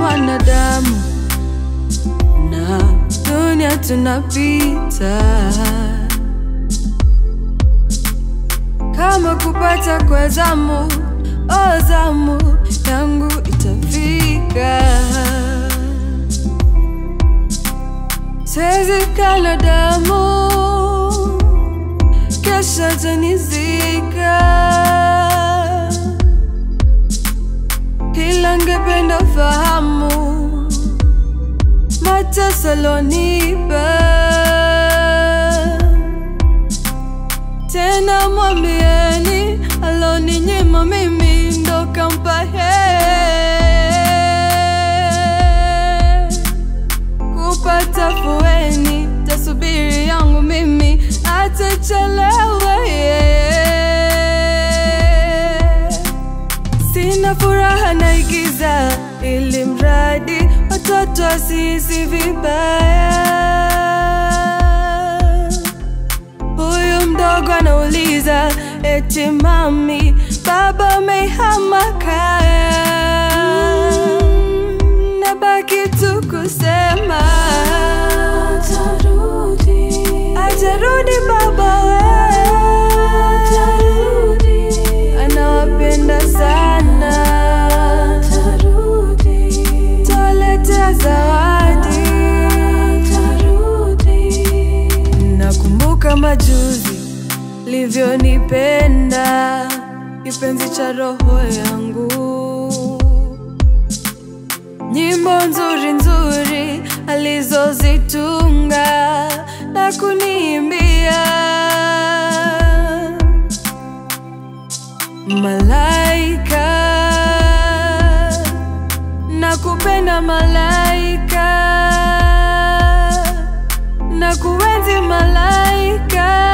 mwanadamu na dunia tunapita, kama kupata kwa zamu, o zamu yangu itafika. Siwezi kala damu, kesho tanizika, ila ngependa fahamu mateso alonipa. Tena mwambieni aloninyima mimi ndo kampa yeye. kupata fueni, tasubiri yangu mimi atachelewe yeye. Sina furaha naigiza, ili mradi watoto wasihisi vibaya. Huyu mdogo anauliza eti mami, baba amehama kaya. Nabaki tu kusema Atarudi, atarudi baba we, atarudi, anawapenda sana, atarudi, toletea zawadi. atarudi. Nakumbuka majuzi livyonipenda kipenzi cha roho yangu, nyimbo nzuri nzuri alizozitunga na kuniimbia, malaika nakupenda malaika na kuenzi malaika